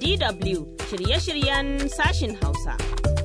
DW shirye-shiryen sashin Hausa.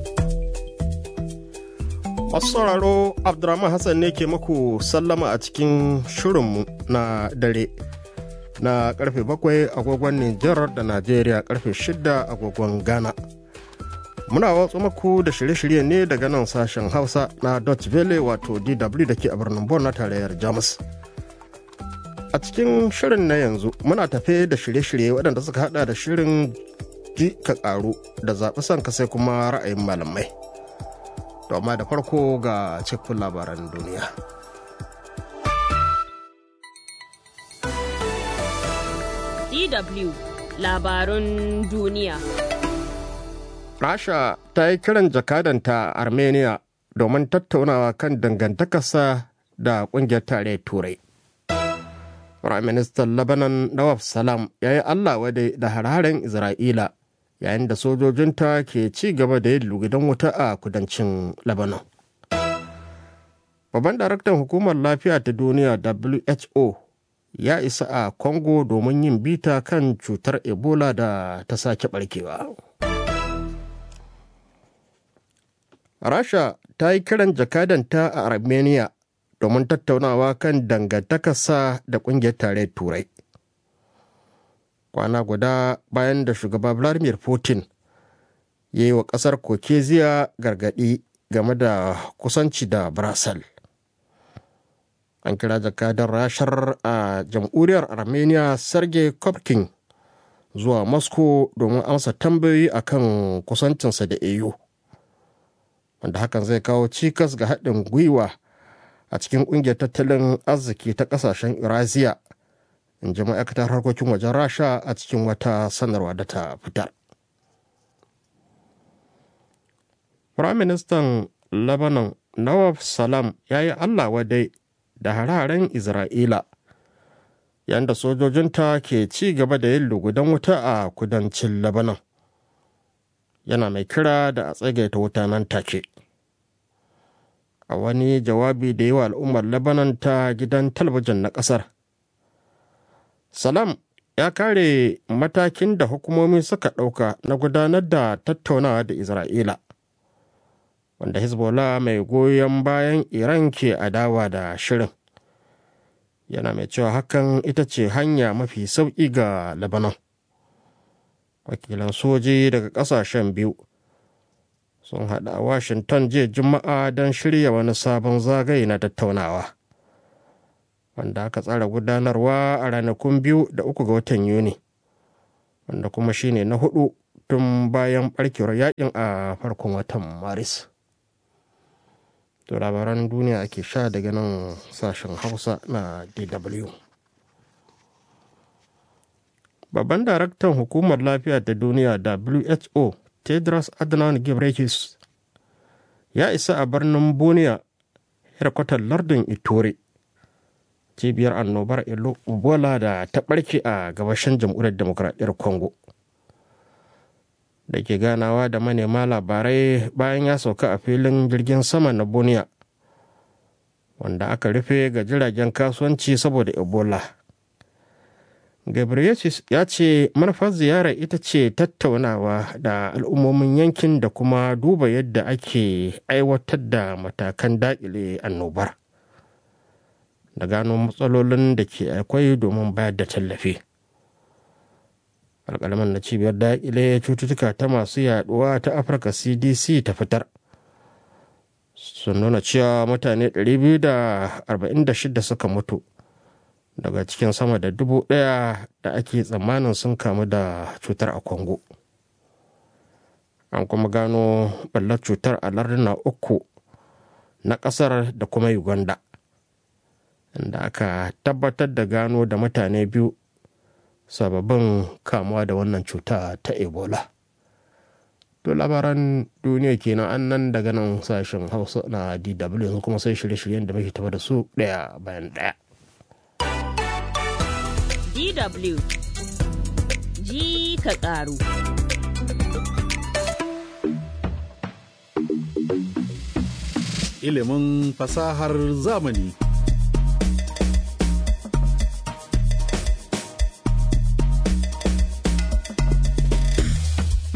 Masu sauraro Abdurrahman Hassan ne ke muku sallama a cikin shirinmu na dare na karfe bakwai agogon Nijar da Najeriya karfe shida agogon Ghana. Muna watsu muku da shirye-shirye ne daga nan sashen Hausa na Dutch Valley wato DW da ke a birnin Bon na tarayyar Jamus. A cikin shirin na yanzu muna tafe da shirye-shirye waɗanda suka hada da shirin ji ka ƙaru da zaɓi son ka sai kuma ra'ayin malamai. To amma da farko ga cikin labaran duniya. DW labarun duniya. Rasha ta yi kiran jakadanta a Armenia domin tattaunawa kan dangantakarsa da ƙungiyar tarayyar Turai. Firaministan Lebanon Nawaf Salam ya yi Allah wadai da hararen Isra'ila yayin da sojojinta ke ci gaba da yin lugudan wuta a kudancin Lebanon. Babban daraktan hukumar lafiya ta duniya WHO ya isa a Congo domin yin bita kan cutar Ebola da ta sake barkewa. Rasha ta yi kiran jakadanta a Armenia domin tattaunawa kan dangantakarsa da ƙungiyar tarayyar Turai. kwana guda bayan da shugaba vladimir putin ya yi wa kasar kokeziya gargadi game da kusanci da brasil an kira jakadar rashar a jamhuriyar armenia sergei kopkin zuwa moscow domin amsa tambayoyi akan kusancinsa da eu wanda hakan zai kawo cikas ga haɗin gwiwa a cikin ƙungiyar tattalin arziki ta ƙasashen eurasia in ji ma'aikatar harkokin wajen rasha a cikin wata sanarwa da ta fitar firaministan lebanon nawaf salam ya yi allah wadai da hararen isra'ila yadda sojojinta ke ci gaba da yin lugudan wuta a kudancin lebanon yana mai kira da a tsagaita wuta nan take a wani jawabi da yi wa al'ummar lebanon ta gidan talabijin na ƙasar Salam ya kare matakin da hukumomi suka ɗauka na gudanar da tattaunawa da Isra'ila, wanda Hezbollah mai goyon bayan Iran ke adawa da shirin. Yana mai cewa hakan ita ce hanya mafi sauƙi ga Lebanon. Wakilan soji daga ƙasashen biyu sun haɗa Washington jiya Juma'a don shirya wani sabon zagaye na tattaunawa. wanda aka tsara gudanarwa a ranakun biyu da uku ga watan yuni wanda kuma shine na hudu tun bayan barkewar yakin a farkon watan maris to labaran duniya ake sha daga nan sashen hausa na dw babban daraktan hukumar lafiya ta duniya who tedros adhanom ghebreyesus ya isa a birnin boniya yarkwatar lardin itore cibiyar annobar ebola da ta barke a gabashin jamhuriyar demokradiyyar congo da ke ganawa da manema labarai bayan ya sauka a filin jirgin sama na boniya wanda aka rufe ga jiragen kasuwanci saboda ebola gabriel ya ce manufar ziyarar ita ce tattaunawa da al'ummomin yankin da kuma duba yadda ake aiwatar da matakan daƙile annobar da gano matsalolin da ke akwai domin bayar da tallafi alƙalaman na cibiyar daƙile cututtuka ta masu yaduwa ta afirka cdc ta fitar sun nuna cewa mutane 246 suka mutu daga cikin sama da dubu ɗaya da ake tsammanin sun kamu da cutar a congo an kuma gano ɓallar cutar a larduna uku na ƙasar da kuma uganda inda aka tabbatar da gano da mutane biyu sababbin kamuwa da wannan cuta ta ebola to labaran duniya kenan an nan daga nan sashen hausa na dw yanzu kuma sai shirye-shiryen da muke tafa da su daya bayan daya DW ji ka ƙaru. Ilimin fasahar zamani.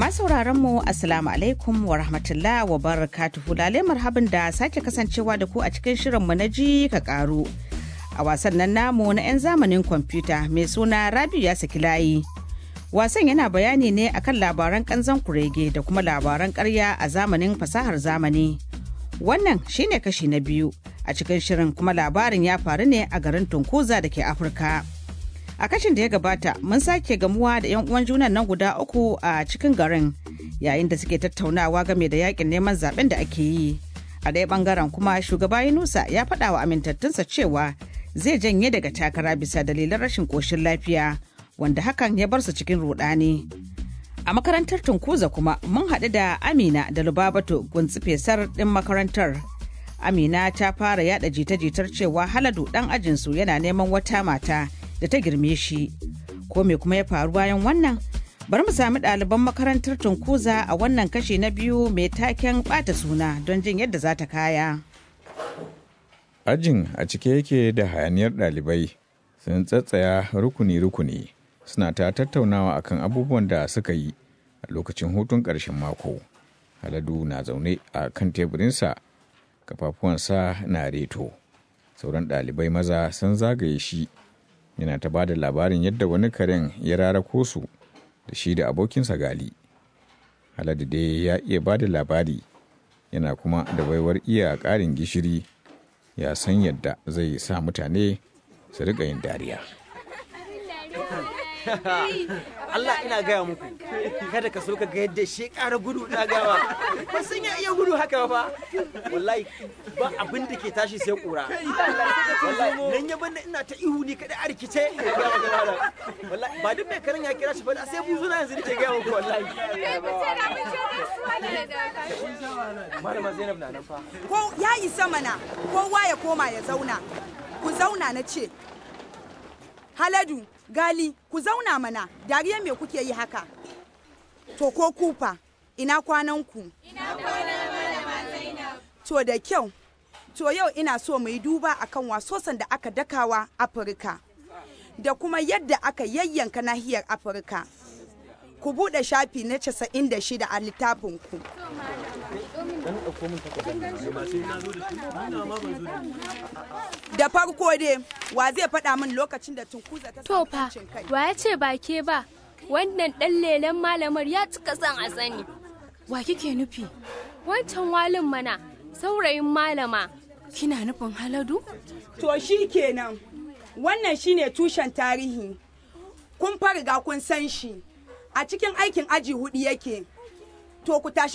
sauraron mu assalamu alaikum wa rahmatullah wa barakatuhu lale marhaban da sake kasancewa da ku a cikin shirin mu na ji ka karu a wasan nan namu na 'yan zamanin kwamfuta mai suna rabiu ya saki layi wasan yana bayani ne akan labaran kanzan kurege da kuma labaran karya a zamanin fasahar zamani wannan shine kashi na biyu a cikin shirin kuma labarin ya faru ne a garin tunkuza da ke afirka a kashin da ya gabata mun sake gamuwa da 'yan uwan junan nan guda uku a cikin garin yayin da suke tattaunawa game da yakin neman zaben da ake yi a ɗaya bangaren kuma shugaba yunusa ya faɗa wa amintattunsa cewa zai janye daga takara bisa dalilan rashin ƙoshin lafiya wanda hakan ya bar su cikin rudani a makarantar tunkuza kuma mun haɗu da amina da lubabato guntsifesar ɗin makarantar amina ta fara yada jita-jitar cewa haladu ɗan ajinsu yana neman wata mata da ta girme shi ko me kuma ya faru bayan wannan bari mu sami ɗaliban makarantar tunkuza a wannan kashi na biyu mai taken ɓata suna don jin yadda za ta kaya Ajin a cike yake da hayaniyar ɗalibai sun tsatsaya rukuni-rukuni suna ta tattaunawa akan abubuwan da suka yi a lokacin hutun ƙarshen mako. Haladu na zaune a kan teburinsa, kafafuwansa na reto. Sauran ɗalibai maza sun zagaye shi yana ta bada labarin yadda wani karen ya rarako su da shi da abokinsa gali. Haladu dai ya iya bada labari yana kuma da baiwar iya ƙarin gishiri ya san yadda zai sa mutane su riƙa yin dariya. Allah ina gaya muku kada ka so ka ga yadda shi ƙara gudu na gama ba sun ya iya gudu haka ba wallahi ba abin da ke tashi sai ƙura wallahi nan ya banda ina ta ihu ni kada a rikice wallahi ba duk mai karin ya kira shi ba sai buzu na yanzu nake gaya muku wallahi malama Zainab na nan fa ko ya isa mana kowa ya koma ya zauna ku zauna na ce haladu gali ku zauna mana dariya me kuke yi haka to ko kufa ina kwananku to da kyau to yau ina so mu yi duba akan wasosan da aka dakawa afirka da kuma yadda aka yayyanka nahiyar afirka ku buɗe shafi na 96 a littafinku da farko dai wa zai faɗa min lokacin da tunkuza ta To samu fa, 'yancin kai wa ya ce ba ke ba, wannan ɗan lelen malamar ya cika son a sani. Wa kike nufi? Wancan walin mana, saurayin malama. Kina nufin haladu? to shi kenan wannan shine tushen tarihi kun fariga kun san shi a cikin aikin aji hudu yake to ku tashi